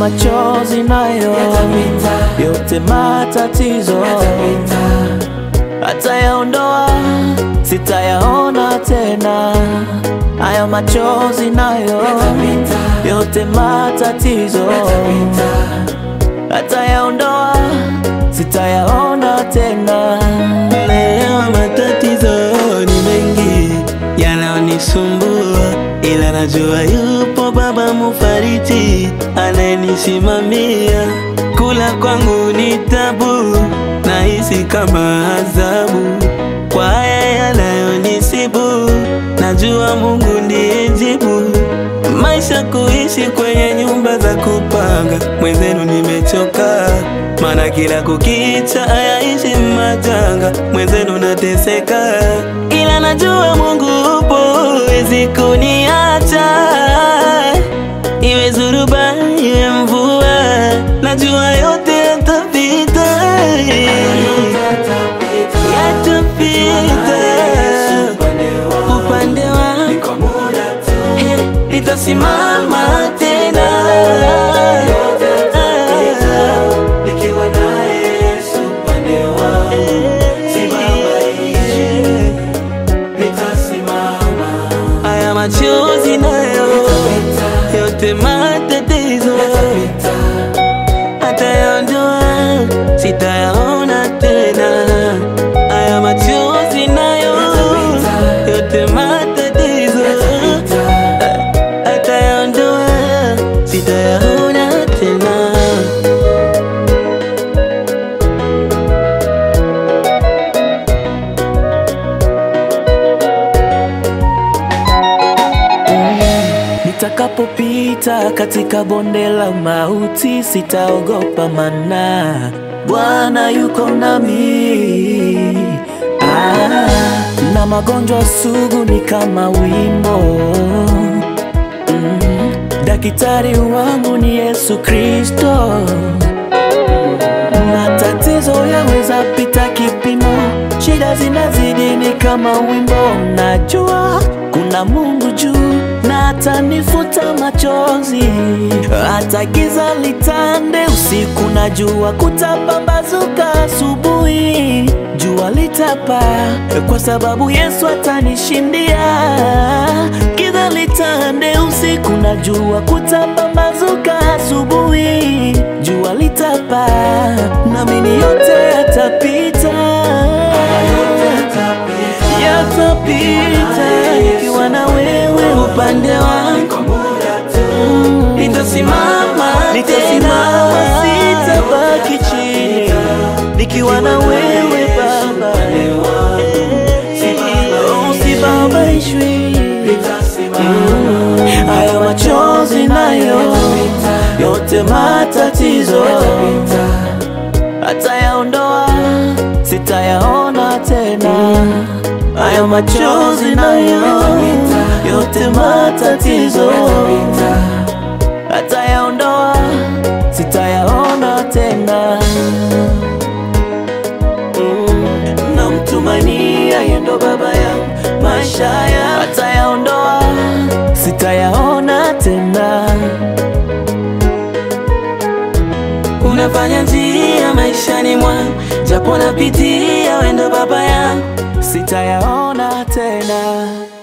machozi nayo yote matatizo atayaondoa, sitayaona tena. Haya machozi nayo yote matatizo atayaondoa, sitayaona tena. Leo matatizo ni mengi yanayonisumbua, ila najua yupo Baba Mufariji anayenisimamia. Kula kwangu ni tabu, nahisi kama adhabu kwa haya yanayonisibu. Najua Mungu ndiye jibu. Maisha kuishi kwenye nyumba za kupanga, mwenzenu nimechoka, maana kila kukicha hayaishi majanga, mwenzenu nateseka, ila najua Mungu upo, wezi kuniacha, iwe zuruba iwe mvua, najua yote yatapita, yatapita upande wangu Hey, nitasimama tena Nikiwa naye Yesu upande wangu, sibabaishi, nitasimama. haya machozi nayo yote matatizo atayaondoa, sitayaona tena. Haya machozi nayo yote matatizo atayaondoa, sitayaona tena. Nitakapopita katika bonde la mauti, sitaogopa mana Bwana yuko nami. Ah, na magonjwa sugu ni kama wimbo mm, daktari wangu ni Yesu Kristo. Matatizo yaweza pita kipimo, shida zinazidi ni kama wimbo. Najua kuna Mungu juu na atanifuta machozi, hata giza litande usiku, na jua kutapambazuka asubuhi, jua litapa kwa sababu Yesu atanishindia. Giza litande usiku, na jua kutapambazuka asubuhi, jua litapa, naamini yote yatapita, yatapita, nikiwa na wewe upande wangu nitasimama, nitasimama, sitabaki chini, nikiwa na wewe Baba, Oh, sibabaishwi. Mm, Hayo machozi nayo yote matatizo atayaondoa, sitayaona tena. Hayo machozi nayo yote matatizo atayaondoa, sitayaona tena. Mm, namtumania yeye ndo baba yangu, maisha ya atayaondoa, sitayaona tena. Unafanya njia maishani mwangu, japo napitia, wendo baba yangu sitayaona tena.